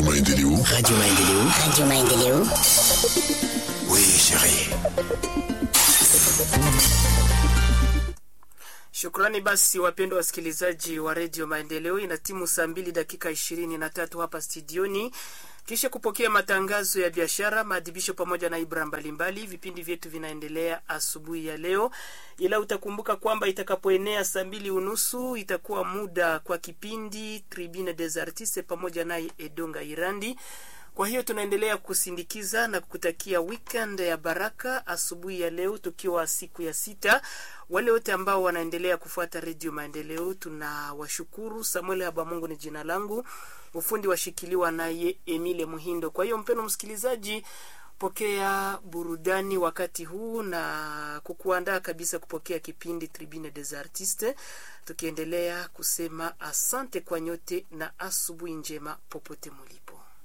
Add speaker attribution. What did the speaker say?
Speaker 1: Radio Maendeleo.
Speaker 2: Radio Maendeleo.
Speaker 3: Radio Maendeleo.
Speaker 2: Oui, chérie.
Speaker 4: Shukrani basi wapendwa wasikilizaji wa redio Maendeleo, ina timu saa mbili dakika ishirini na tatu hapa studioni, kisha kupokea matangazo ya biashara, maadhibisho pamoja na ibra mbalimbali. Vipindi vyetu vinaendelea asubuhi ya leo, ila utakumbuka kwamba itakapoenea saa mbili unusu itakuwa muda kwa kipindi Tribune des Artistes pamoja naye Edonga Irandi. Kwa hiyo tunaendelea kusindikiza na kukutakia weekend ya baraka asubuhi ya leo, tukiwa siku ya sita. Wale wote ambao wanaendelea kufuata redio Maendeleo tunawashukuru. Samuel Habamungu ni jina langu, ufundi washikiliwa naye Emile Muhindo. Kwa hiyo mpendo msikilizaji, pokea burudani wakati huu na kukuandaa kabisa kupokea kipindi Tribune des Artistes, tukiendelea kusema asante kwa nyote na asubuhi njema popote mulipo.